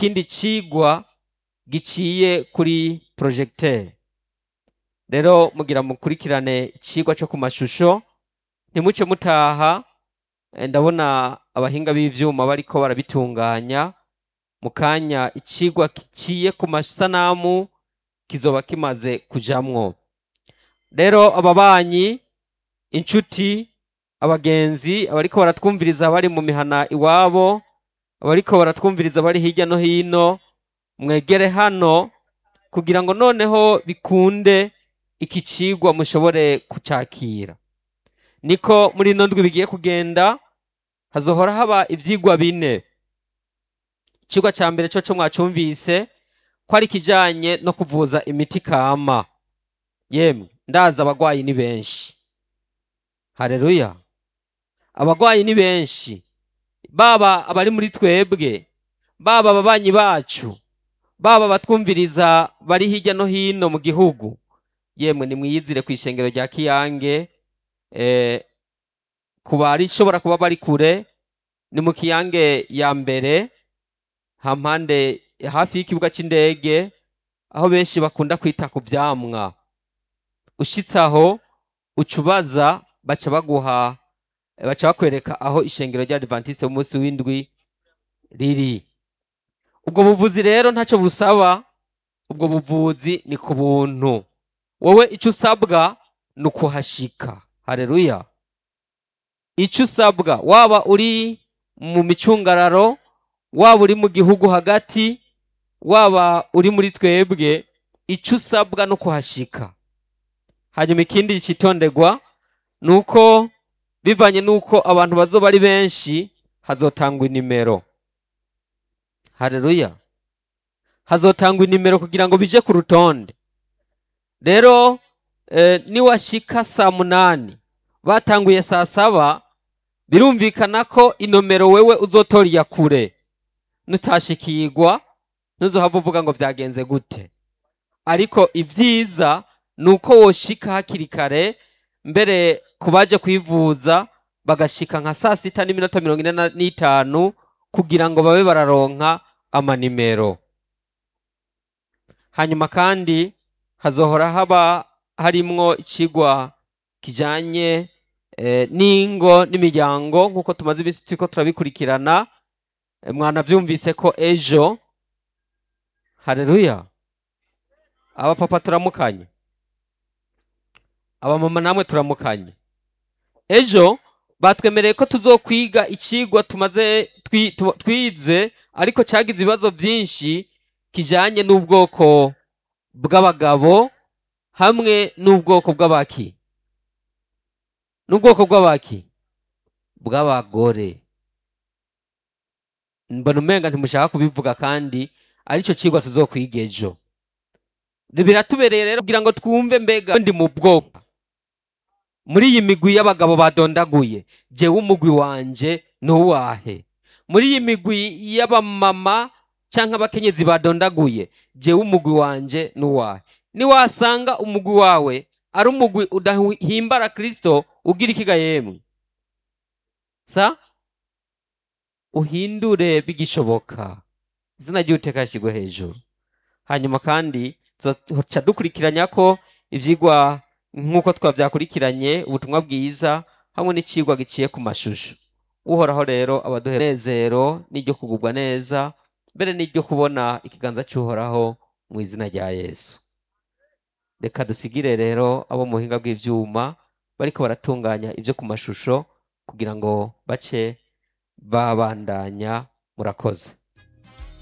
ikindi cigwa giciye kuri projecteur rero mugira mukurikirane icigwa co ku mashusho ntimuce mutaha eh, ndabona abahinga b'ivyuma bariko barabitunganya mu kanya icigwa giciye ku masanamu kizoba kimaze kujamwo rero ababanyi inshuti abagenzi abariko baratwumviriza bari mu mihana iwabo abariko baratwumviriza bari hirya no hino mwegere hano kugira ngo noneho bikunde iki cigwa mushobore kucakira niko muri ino ndwi bigiye kugenda hazohora haba ivyigwa bine icigwa ca mbere co co mwacumvise ko ari ikijanye no kuvuza imiti kama yemwe ndazi abagwayi ni benshi hareruya abagwayi ni benshi baba abari muri twebwe baba ababanyi bacu baba abatwumviriza bari hirya no hino mu gihugu yemwe nimwiyizire ku ishengero rya kiyange eh, ku barishobora kuba bari kure ni mu kiyange ya mbere hampande hafi y'ikibuga c'indege aho benshi bakunda kwita ku vyamwa ushitse aho uca ubaza baca baguha baca bakwereka aho ishengero rya adventiste b'umunsi w'indwi riri ubwo buvuzi rero ntacyo busaba ubwo buvuzi ni ku buntu wowe icyo usabwa ni ukuhashika hareruya icyo usabwa waba uri mu micungararo waba uri mu gihugu hagati waba uri muri twebwe icyo usabwa no kuhashika hanyuma ikindi cyitonderwa ni uko bivanye n'uko abantu bazoba ari benshi hazotangwa inimero hareruya hazotangwa inimero kugira ngo bije ku rutonde rero eh, niwashika saa munani batanguye saa saba birumvikana ko inomero wewe uzotora iya kure nutashikirwa ntuzohava uvuga ngo byagenze gute ariko ibyiza ni uko woshika hakiri kare mbere ku baje kwivuza bagashika nka saa sita n'iminota mirongo ine na- n'itanu kugira ngo babe bararonka amanimero hanyuma kandi hazohora haba harimwo ikigwa kijanye eh, n'ingo n'imiryango nk'uko tumaze iminsi turiko turabikurikirana Eh, mwanavyumvise ko ejo hareruya abapapa turamukanye abamama namwe turamukanye ejo batwemereye ko tuzokwiga ikigwa tumaze twi- tu- twize ariko cyagize ibibazo byinshi kijanye n'ubwoko bw'abagabo hamwe n'ubwoko bw'abaki n'ubwoko bw'abaki bw'abagore mbona umenga ntimushaka kubivuga kandi aricyo kigwa tuzokwiga ejo biratubereye rero kugira ngo twumve mbega ndi mu bwoko muri iyi migwi y'abagabo badondaguye jewe umugwi wanje ni uwahe muri iyi migwi y'abamama canke abakenyezi badondaguye jewe umugwi wanje ni uwahe niwasanga umugwi wawe ari umugwi udahimbara kristo ugira ikiga yemwe sa uhindure bigishoboka izina ry'uteka yashyirwe hejuru hanyuma kandi tuca dukurikiranya ko ibyigwa nk'uko twabyakurikiranye ubutumwa bwiza hamwe n'ikigwa giciye ku mashusho uhoraho rero abaduhe umunezero n'iryo kugubwa neza mbere n'iryo kubona ikiganza cy'uhoraho mu izina rya yesu reka dusigire rero abo mu buhinga bw'ibyuma bariko baratunganya ibyo ku mashusho kugira ngo bace babandanya murakoze